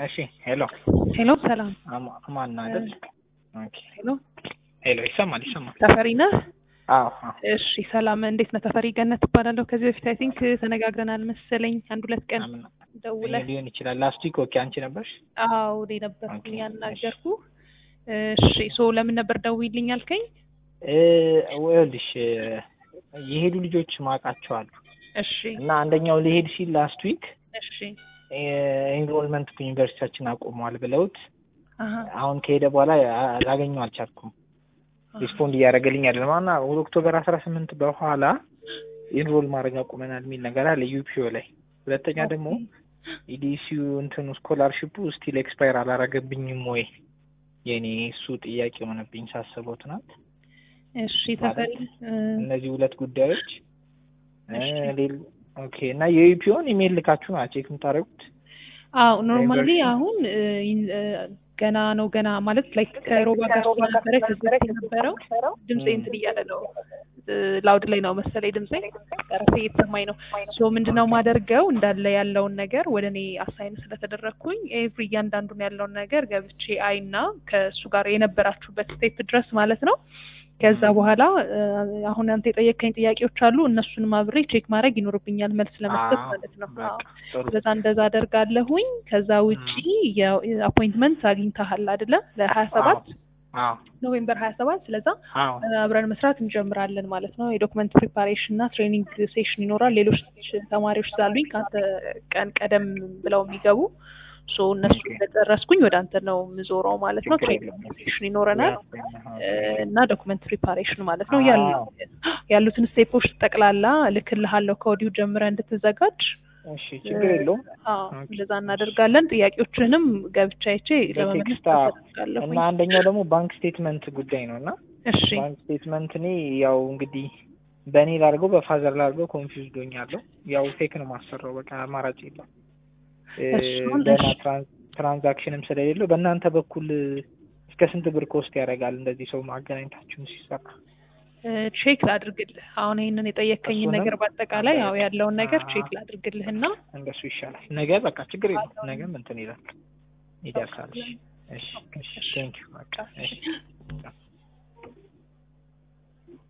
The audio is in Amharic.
እሺ ሄሎ ሄሎ ሰላም አማ- ማን አይደል? ኦኬ ሄሎ ሄሎ ይሰማል ይሰማል። ተፈሪ ነህ? አዎ አዎ እሺ ሰላም እንዴት ነህ? ተፈሪ ገነት እባላለሁ። ከዚህ በፊት አይ ቲንክ ተነጋግረናል መሰለኝ አንድ ሁለት ቀን አምን- ደውለህ። ሊሆን ይችላል። ላስት ዊክ ኦኬ፣ አንቺ ነበርሽ? አዎ እኔ ነበርኩኝ ኦኬ፣ ያናገርኩ። እሺ ሶ ለምን ነበር ደውይልኝ አልከኝ? እ ይኸውልሽ የሄዱ ልጆች ማውቃቸው አሉ እሺ እና አንደኛው ሊሄድ ሲል ላስት ዊክ እሺ ኤንሮልመንት ዩኒቨርሲቲያችን አቁሟል ብለውት አሀ አሁን ከሄደ በኋላ አ- ላገኘው አልቻልኩም። ሪስፖንድ እያደረገልኝ አይደለም እና ኦክቶበር አስራ ስምንት በኋላ ኢንሮል ማድረግ አቁመናል የሚል ነገር አለ ዩፒኦ ላይ። ሁለተኛ ደግሞ ኢዲሲዩ እንትኑ ስኮላርሽፑ ስቲል ኤክስፓየር አላረገብኝም ወይ የኔ እሱ ጥያቄ የሆነብኝ ሳስበው ትናንት። እሺ ተፈሪ እ፣ እነዚህ ሁለት ጉዳዮች እ፣ እሺ። ሌል ኦኬ እና የዩፒኦን ኢሜል ልካችሁ ናቸው ቼክ የምታደርጉት? አዎ ኖርማሊ ዩኒቨርሲቲ? አሁን እ፣ ይን- እ፣ ገና ነው ገና ማለት ላይክ ከሮባ ጋር ስለነበረ ከዚህ በፊት የነበረው ድምፄ እንትን እያለ ነው እ፣ ላውድ ላይ ነው መሰለኝ ድምፄ ጠረፌ እየተሰማኝ ነው። ሶ ምንድነው ማደርገው እንዳለ ያለውን ነገር ወደ እኔ አሳይን ስለተደረግኩኝ ኤቭሪ እያንዳንዱን ያለውን ነገር ገብቼ አይና ከእሱ ጋር የነበራችሁበት ስቴፕ ድረስ ማለት ነው ከዛ በኋላ እ፣ አሁን አንተ የጠየቀኝ ጥያቄዎች አሉ እነሱንም አብሬ ቼክ ማድረግ ይኖርብኛል መልስ ለመስጠት አዎ፣ ማለት ነው። በቃ አዎ። ጥሩ። ስለዛ እንደዛ አደርጋለሁኝ። ከዛ ውጪ የአፖይንትመንት አግኝተሃል አይደለ? ለሀያ ሰባት አዎ ኖቬምበር ሀያ ሰባት ስለዛ አዎ አብረን መስራት እንጀምራለን ማለት ነው። የዶክመንት ፕሪፓሬሽን እና ትሬኒንግ ሴሽን ይኖራል። ሌሎች ተማሪዎች ስላሉኝ ከአንተ ቀን ቀደም ብለው የሚገቡ ሶ እነሱ ኦኬ። እንደጨረስኩኝ ወደ አንተ ነው የምዞረው ማለት ነው። ችግር ትሬኒንግ የለም። ሴሽን ይኖረናል እ፣ እና ዶክመንት ፕሪፓሬሽን ማለት ነው። አዎ። ያሉ ያሉትን ስቴፖች ጠቅላላ እልክልሃለሁ ከወዲሁ ጀምረህ እንድትዘጋጅ እሺ ችግር የለውም። አዎ ኦኬ። እንደዛ እናደርጋለን። ጥያቄዎችንም ገብቻ አይቼ ለመመለስ በቴክስት አደርጋለሁ። እና አንደኛው ደግሞ ባንክ ስቴትመንት ጉዳይ ነው እና እሺ ባንክ ስቴትመንት እኔ ያው እንግዲህ በእኔ ላድርገው በፋዘር ላድርገው ኮንፊውዝድ ሆኛለሁ። ያው ፌክ ነው ማሰራው በቃ አማራጭ የለም። እ፣ እሱን ገና እሺ። ትራንስ- ትራንዛክሽንም ስለሌለው በእናንተ በኩል እስከ ስንት ብር ኮስት ያደርጋል እንደዚህ ሰው ማገናኘታችሁን ሲሰራ? ቼክ ላድርግልህ። አሁን ይሄንን የጠየከኝን እሱንም ነገር በአጠቃላይ ያው ያለውን ነገር አዎ። ቼክ ላድርግልህና እንደሱ ይሻላል። ነገ በቃ ችግር የለም። ነገም እንትን ይላል ይደርሳል። እሺ እሺ እሺ ቴንኪው በቃ እሺ